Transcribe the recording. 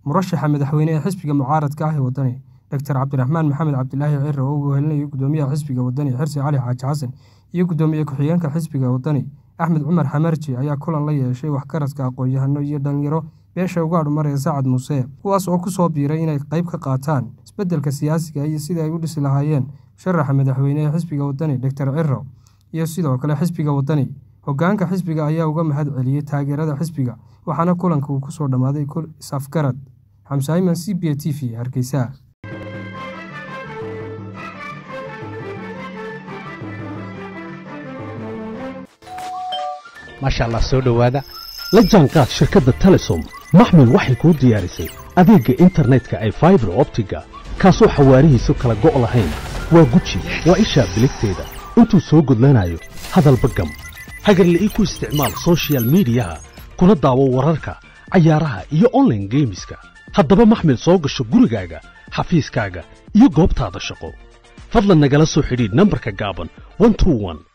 murashaxa madaxweyne ee xisbiga mucaaradka ah ee waddani doctor cabdiraxmaan maxamed cabdilaahi ciro oo uu wehelinayo gudoomiyaha xisbiga waddani xirsi cali xaaji xasan iyo gudoomiye ku-xigeenka xisbiga waddani axmed cumar xamarji ayaa kulan la yeeshay waxgaradka aqoon-yahano iyo dhalinyaro beesha uga adhumaraya sacad muuse kuwaas oo ku soo biiray inay qayb ka qaataan isbeddelka siyaasiga iyo sidii ay u dhisi lahaayeen musharaxa madaxweyne ee xisbiga waddani doctor ciro iyo sidoo kale xisbiga waddani hoggaanka xisbiga ayaa uga mahad celiyey taageerada xisbiga waxaana kulanka uu ku soo dhammaaday is-afgarad xamse ayman c b a t v hargeysa maasha allah soo dhowaada la jaanqaad shirkadda telesom maxmed waxay kuu diyaarisay adeegga internetka ay faibar optiga kaasoo xawaarihiisu kala go' lahayn waa guji waa ishaa biligteeda intuu soo gudlanayo hadalba gam hagarla'ii ku isticmaal sochial midiyaha kuna daawo wararka cayaaraha iyo onlaine geemiska haddaba maxmed soo gasho gurigaaga xafiiskaaga iyo goobtaada shaqo fadlan nagala soo xidhiidh nambarka gaaban